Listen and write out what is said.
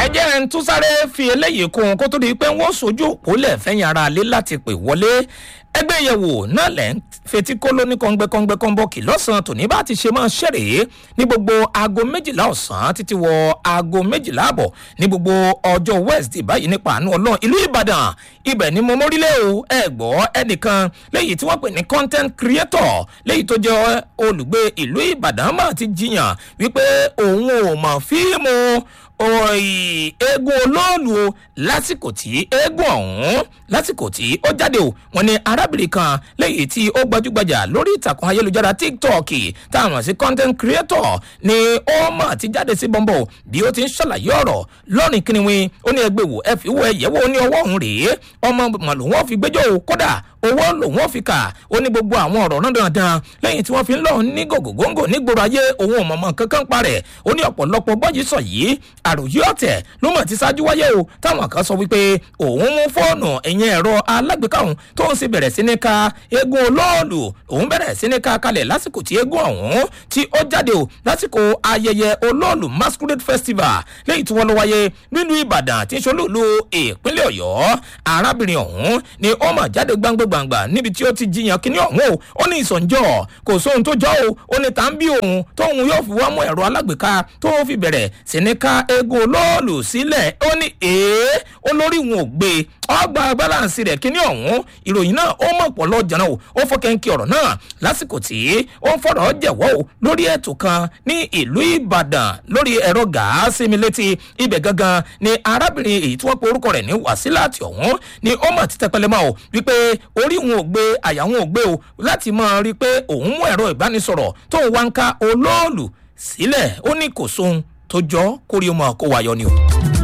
ẹ jẹ́ ń tún sáré fi eléyìí kún un kó tó di pé wọ́n sojú òpólẹ̀ fẹ́yìn ara alẹ́ láti pè wọlé ẹgbẹ́ ìyẹ̀wò náà lẹ́ ń fetí kó lóní kọ́ngbẹ́kọ́ngbẹ́ kọ́ńbọ́ọ̀kì lọ́sàn-án tòní bá ti ṣe máa ṣeré ní gbogbo aago méjìlá ọ̀sán títí wọ aago méjìlá àbọ̀ ní gbogbo ọjọ́ wednesday báyìí nípa àánú ọlọ́run ìlú ìbàdàn ibẹ̀ ni mo mórílẹ̀ o ẹ gbọ́ ẹnìkan léyìí tí wọ́n pè ní content creator léyìí tó jẹ́ olùgbé ìlú ìbàdàn máa ti jiyàn wípé òun ò mọ̀ fíìmù eégún olóòlù o lásìkò tí eégún ọ̀hún lásìkò tí ó jáde o wọn ni arábìnrin kan lẹ́yìn tí ó gbajúgbajà lórí ìtàkùn ayélujára tiktok táwọn sí content creator ni ó mọ̀ ti jáde sí bọ́ńbọ̀ bí ó ti ń ṣàlàyé ọ̀rọ̀ lọ́rìn kìnìún ó ní ẹgbẹ́ wò ẹ fi wọ ẹ̀yẹ́ wò ó ní ọwọ́ òun rèé ọmọ màlúwọ́n fi gbẹ́jọ́ o kódà owó lòun ò fi kà ó ní gbogbo àwọn ọ̀rọ̀ náà dandan lẹ́yìn tí wọ́n fi ń lọ ní gògògóńgò nígboro ayé òun ò mọ̀mọ́ kankan parẹ̀ ó ní ọ̀pọ̀lọpọ̀ bọ́jú sọ yìí àròyé ọ̀tẹ̀ ló mọ̀ ti ṣáájú wáyé o táwọn kan sọ wípé òun mú fóònù ẹ̀yìn ẹ̀rọ alágbèéká òun tó ń sì bẹ̀rẹ̀ sí ní ka eégún olóòlù òun bẹ̀rẹ̀ sí ní ka kalẹ̀ lásìkò tí eégún ọ̀hún tí ó jáde o lásìkò ayẹyẹ olóòlù masquerade festival lẹ́yìn tí wọ́n lọ wáyé nílùú ìbàdàn tí ń ṣolúlu ìpínlẹ̀ ọ̀yọ́ arábìnrin ọ̀hún ni ó mọ̀ jáde gbangba gbangba níbi tí ó ti jiyàn kíní ọ̀hún o ó ní ìsọ̀njọ́ kò sóhun tó jọ o ó ní tá ń bí òun tóun yóò fi wá mú ẹ̀rọ alágbèéká tó fi bẹ̀rẹ̀ sí ní ká eégún olóòlù sílẹ̀ ó ní èé olórí wọn ò gbé ọgbà balance rẹ̀ kíní ọ̀hún ìròyìn náà ó mọ̀ pọ̀ lọ́jà náà o ó fọ́kẹ́ńkì ọ̀rọ̀ náà lásìkò tí ó ń fọ̀rọ̀ jẹ̀wọ́ o lórí ètò kan ní ìlú ìbàdàn lórí ẹ̀rọ gàásì mi létí ibẹ̀ gangan ni arábìnrin èyí tí wọ́n pe orúkọ rẹ̀ ní wàsílàtì ọ̀hún ni ó mọ̀ títẹ́ pẹlẹ mọ́ o wípé orí wọn ò gbé àyà wọn ò gbé o láti mọ̀ rí i pé òun mú ẹ̀rọ ìbánisọ̀rọ̀ tó ń wá ń ká olóòlù sílẹ̀ ó ní kò sóhun tó jọ kórìí ọmọ kó wáyọ ni o.